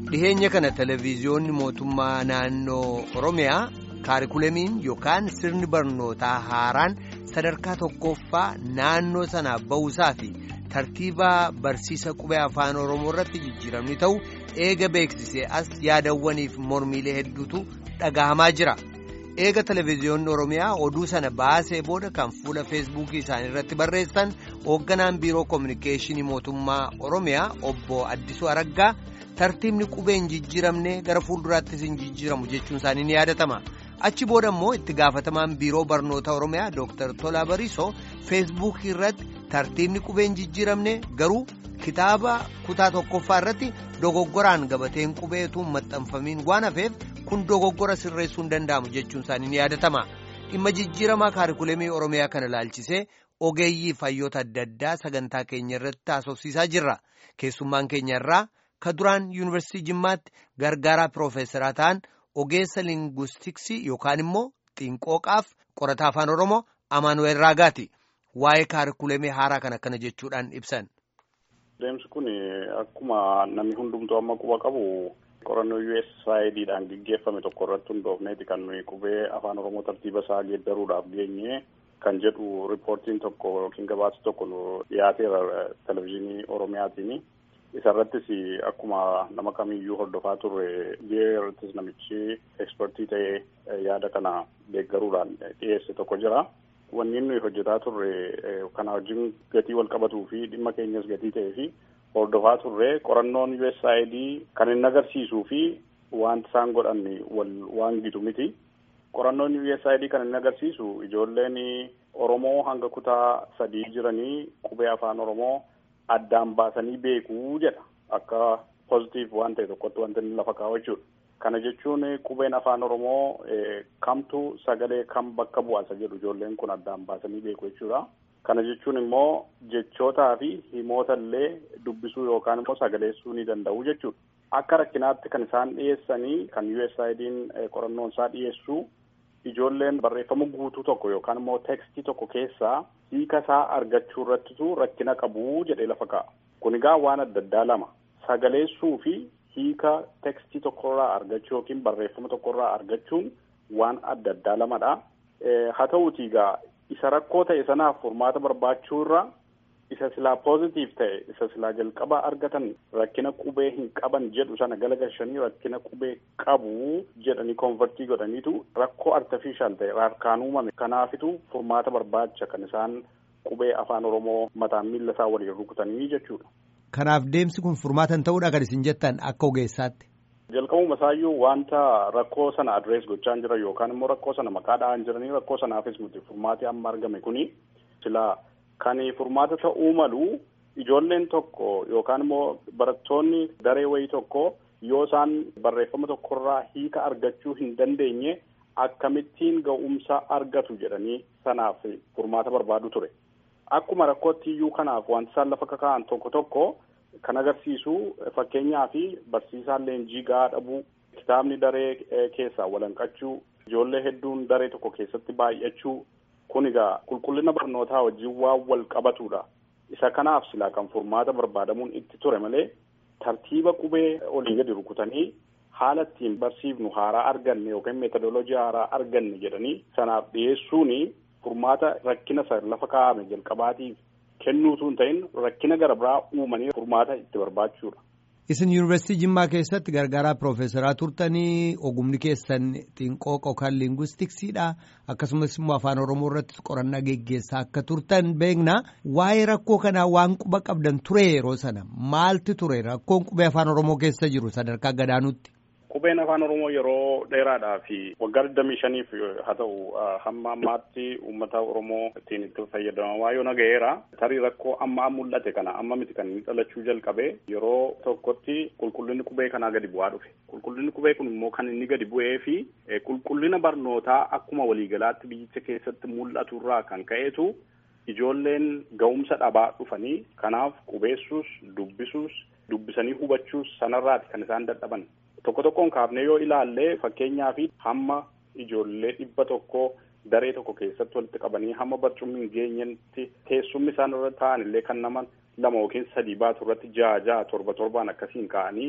dhiheenya kana televezyiyoonni mootummaa naannoo oromiyaa kaarikulamiin yookaan sirni barnootaa haaraan sadarkaa tokkoffaa naannoo sanaaf ba'uusaa fi tartiibaa barsiisa qubee afaan oromoo irratti jijjiiramni ta'u eega beeksisee as yaadawwaniif mormiilee hedduutu dhagahamaa jira. eega televezyiyoonni oromiyaa oduu sana baasee booda kan fuula feesbuukii isaanii irratti barreessan hoogganaan biiroo koominikeeshinii mootummaa oromiyaa obbo addisuu araggaa tartiibni qubee hin jijjiiramne gara fuulduraattis hin jijjiiramu jechuun isaanii ni yaadatama achi booda immoo itti gaafatamaan biiroo barnoota oromiyaa dooktar tolaa bariisoo feesbuukii irratti tartiibni qubee hin jijjiiramne garuu kitaaba kutaa tokkoffaa irratti dogoggoraan gabateen qubeetu maxxanfamiin waan hafeef. kun dogoggora sirreessuu hin danda'amu jechuun isaanii ni yaadatama dhimma jijjiiramaa kaarikulemii oromiyaa kana ilaalchisee ogeeyyii fayyoota adda addaa sagantaa keenya irratti haasofsiisaa jirra keessummaan keenya irraa ka duraan yuunivarsiitii jimmaatti gargaaraa piroofeesaraa ta'an ogeessa linguistiksii yookaan immoo xiinqooqaaf qorataa afaan oromoo amaanuweel raagaati waa'ee kaarikulemii haaraa kan akkana jechuudhaan ibsan. Deemsi kun akkuma namni hundumtuu amma quba qabu. qorannoo USAIDdhaan gaggeeffame tokko irratti hundoofneeti kan nuyi qubee afaan oromoo tartiiba isaa geeddaruudhaaf geenye kan jedhu riippoortiin tokko yookiin gabaasa tokko nu dhiyaateera televezyiinii oromiyaatiin isa irrattis akkuma nama kamiyyuu hordofaa turre biyya irrattis namichi ekspertii ta'ee yaada kana deeggaruudhaan dhiyeesse tokko jira. Wanni nuyi hojjetaa turre kana wajjin gatii wal qabatuu fi dhimma keenyas gatii ta'ee fi hordofaa turre qorannoon USAID kan inni agarsiisuu fi wanti isaan godhan wal waan gitu miti. Qorannoon USAID kan inni agarsiisu ijoolleen Oromoo hanga kutaa sadii jiranii qubee afaan Oromoo addaan baasanii beekuu jedha akka pozitiif waan ta'e tokkotti wanti inni lafa kaa'u jechuudha. Kana jechuun qubeen afaan Oromoo kamtu sagalee kam bakka bu'aasa jedhu ijoolleen kun addaan baasanii beeku jechuudha. Kana jechuun immoo jechootaa fi himoota illee dubbisuu yookaan immoo sagaleessuu ni danda'u jechuudha. Akka rakkinaatti kan isaan dhiyeessanii kan USAID'n qorannoon isaa dhiyeessu ijoolleen barreeffama guutuu tokko yookaan immoo tekstii tokko keessaa hiika isaa argachuu irrattitu rakkina qabu jedhee lafa kaa'a. Kun egaa waan adda addaa lama sagaleessuu fi hiika tekstii tokkorraa argachuu yookiin barreeffama tokkorraa argachuun waan adda addaa lamadha. Haa ta'uutii egaa isa rakkoo ta'e sanaaf furmaata barbaachuu irra isa silaa poozitiif ta'e isa silaa jalqaba argatan rakkina qubee hin qaban jedhu sana galagalchanii rakkina qubee qabu jedhanii konvertii godhaniitu rakkoo artifishaal ta'e harkaan uumame kanaafitu furmaata barbaacha kan isaan qubee afaan oromoo mataan miila isaa waliin rukutanii jechuudha. Kanaaf deemsi kun furmaatan ta'uudha kan isin jettan akka ogeessaatti. jalqabuma isaayyuu wanta rakkoo sana adrees gochaa jira yookaan immoo rakkoo sana maqaa dha'an jiranii rakkoo sanaafis miti furmaati amma argame kuni sila kan furmaata ta'uu malu ijoolleen tokko yookaan immoo barattoonni daree wayii tokko yoo isaan barreeffama tokkorraa hiika argachuu hin dandeenye akkamittiin ga'umsa argatu jedhanii sanaaf furmaata barbaadu ture akkuma rakkootti iyyuu kanaaf wanti isaan lafa kaka'an tokko tokko. Kan agarsiisu fakkeenyaa fi barsiisaan leenjii gahaa dhabuu kitaabni daree keessaa walanqachuu ijoollee hedduun daree tokko keessatti baay'achuu kun egaa qulqullina barnootaa wajjin waan wal qabatudha. Isa kanaaf silaa kan furmaata barbaadamuun itti ture malee tartiiba qubee olii gadi rukutanii haala ittiin barsiifnu haaraa arganne yookaan meetodoloojii haaraa arganne jedhanii sanaaf dhiyeessuun furmaata rakkina isa lafa kaa'ame jalqabaatiif. kennuutu hin ta'in rakkina gara biraa uumanii furmaata itti barbaachuudha. Isin yuunivarsiitii Jimmaa keessatti gargaaraa piroofeesaraa turtanii ogumni keessan xiinqooqa yookaan liingwistiksiidha akkasumas immoo afaan Oromoo irratti qorannaa geggeessaa akka turtan beekna waa'ee rakkoo kanaa waan quba qabdan ture yeroo sana maalti ture rakkoon qubee afaan Oromoo keessa jiru sadarkaa gadaanutti. Qubeen afaan Oromoo yeroo dheeraadhaa fi waggaa digdamii shaniif haa ta'u hamma ammaatti uummata Oromoo ittiin itti fayyadamaa yoo naga'eera. Tarii rakkoo amma mul'ate kana amma miti kan inni dhalachuu jalqabe yeroo tokkotti qulqullinni qubee kanaa gadi bu'aa dhufe. Qulqullinni qubee kun immoo kan inni gadi bu'ee fi qulqullina barnootaa akkuma waliigalaatti biyyicha keessatti mul'atu irraa kan ka'eetu ijoolleen ga'umsa dhabaa dhufanii kanaaf qubeessuus dubbisuus dubbisanii hubachuus sanarraati kan isaan dadhaban. Tokko tokkoon kaafnee yoo ilaalle fakkeenyaa fi hamma ijoollee dhibba tokko daree tokko keessatti walitti qabanii hamma barcummi hin geenyetti teessumni isaan irra taa'an illee kan nama lama yookiin sadii baatu irratti ja'a ja'a torba torbaan akkasiin ka'anii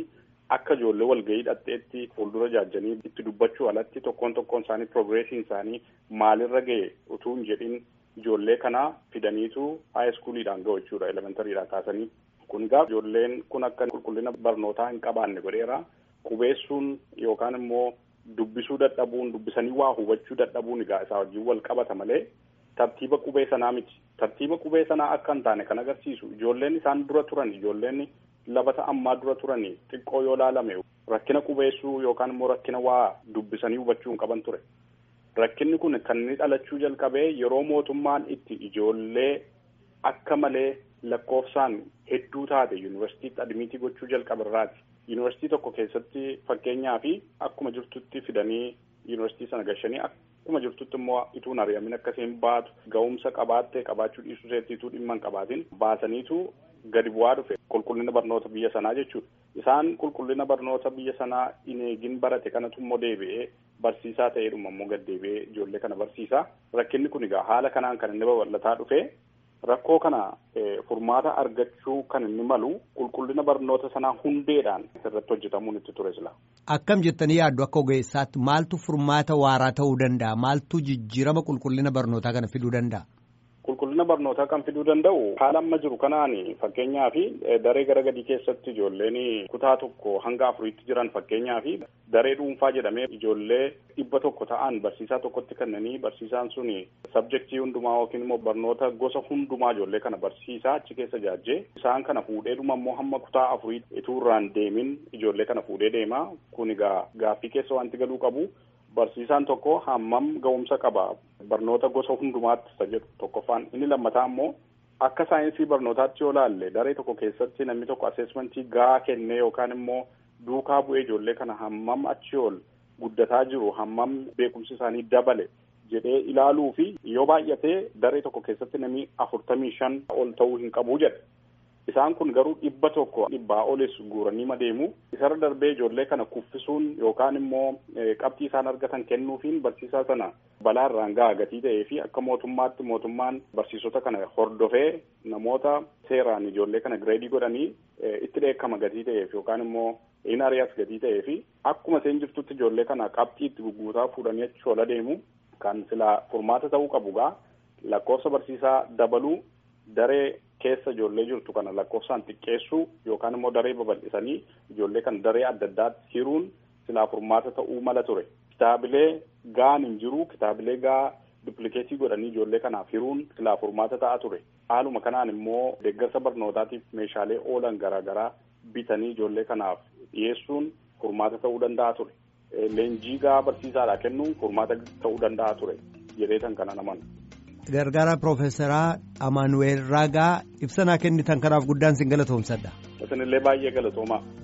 akka ijoollee walgahii dhadheetti fuuldura jaajanii itti dubbachuu alatti tokkoon tokkoon isaanii progresiin isaanii maalirra ga'e utuu hin jedhin ijoollee kana fidaniitu haayiskuuliidhaan ga'u jechuudha elementariidhaan kaasanii kun egaa ijoolleen kun akka qulqullina barnootaa hin qabaanne godheera qubeessuun yookaan immoo dubbisuu dadhabuun dubbisanii waa hubachuu dadhabuun egaa isaa wajjin wal qabata malee tartiiba qubee sanaa miti tartiiba qubee sanaa akka hin taane kan agarsiisu ijoolleen isaan dura turan ijoolleen labata ammaa dura turan xiqqoo yoo laalame rakkina qubeessuu yookaan immoo rakkina waa dubbisanii hubachuu hin qaban ture rakkinni kun kan inni dhalachuu jalqabee yeroo mootummaan itti ijoollee akka malee lakkoofsaan hedduu taate yuunivarsiitiitti admiitii gochuu jalqabarraati. Yuunivarsiitii tokko keessatti fakkeenyaa fi akkuma jirtutti fidanii yuunivarsiitii sana gashanii akkuma jirtutti immoo ituun ari'amin akkasiin baatu ga'umsa qabaattee qabaachuu dhiisuu seettiituu dhimma hin qabaatin baasaniitu gadi bu'aa dhufe qulqullina barnoota biyya sanaa jechuudha. Isaan qulqullina barnoota biyya sanaa hin eegin barate kanatu immoo deebi'ee barsiisaa ta'eedhuma immoo gad deebi'ee ijoollee kana barsiisa. Rakkinni kun egaa haala kanaan kan inni babal'ataa dhufe rakkoo kana furmaata argachuu kan inni malu qulqullina barnoota sanaa hundeedhaan irratti hojjetamuun itti ture sila. Akkam jettanii yaaddu akka ogeessaatti maaltu furmaata waaraa ta'uu danda'a? Maaltu jijjiirama qulqullina barnootaa kana fiduu danda'a? Qulqullina barnootaa kan fiduu danda'u haala amma jiru kanaan fakkeenyaa fi daree gara gadii keessatti ijoolleen kutaa tokko hanga afuriitti jiran fakkeenyaa fi daree dhuunfaa jedhamee ijoollee dhibba tokko ta'an barsiisaa tokkotti kennanii barsiisaan sun sabjektii hundumaa yookiin immoo barnoota gosa hundumaa ijoollee kana barsiisaa achi keessa jaajjee isaan kana fuudhee dhuma immoo hamma kutaa afurii ituu irraan deemin ijoollee kana fuudhee deema kun egaa gaaffii keessa wanti galuu qabu. Barsiisaan tokko hammam ga'umsa qaba barnoota gosa hundumaatti isa jedhu tokkoffaan inni lammataa immoo akka saayinsii barnootaatti yoo laalle daree tokko keessatti namni tokko aseesmentii gahaa kennee yookaan immoo duukaa bu'ee ijoollee kana hammam achi ol guddataa jiru hammam beekumsi isaanii dabale jedhee ilaaluu fi yoo baay'atee daree tokko keessatti namni afurtamii shan ol ta'uu hin qabu jedha. Isaan kun garuu dhibba tokko dhibbaa olis guuranii madeemu isarra darbee ijoollee kana kuffisuun yookaan immoo qabxii isaan argatan kennuufiin barsiisaa sana balaa irraan gahaa gatii ta'ee fi akka mootummaatti mootummaan barsiisota kana hordofee namoota seeraan ijoollee kana gireedii godhanii itti dheekkama gatii ta'eef yookaan immoo in ari'as gatii ta'ee fi akkuma isheen jirtutti ijoollee kana qabxii itti gugguutaa fuudhanii achi ol adeemu kan silaa furmaata ta'uu qabu gaa lakkoofsa barsiisaa dabaluu daree keessa ijoollee jirtu kana lakkoofsaan xiqqeessuu yookaan immoo daree babal'isanii ijoollee kana daree adda addaatti hiruun silaa furmaata ta'uu mala ture. Kitaabilee gahaan hin jiru kitaabilee gahaa duplikeetii godhanii ijoollee kanaaf hiruun silaa furmaata ta'a ture. Haaluma kanaan immoo deeggarsa barnootaatiif meeshaalee oolan garaagaraa bitanii ijoollee kanaaf dhiyeessuun furmaata ta'uu danda'a ture. Leenjii gahaa barsiisaadhaa kennuun furmaata ta'uu danda'a ture jedheetan kana naman. Gargaaraa Piroofeesaraa Amaanuweel Raagaa ibsanaa kennitan kanaaf guddaan sin galatoomsadha. Isinillee baay'ee galatoomaa.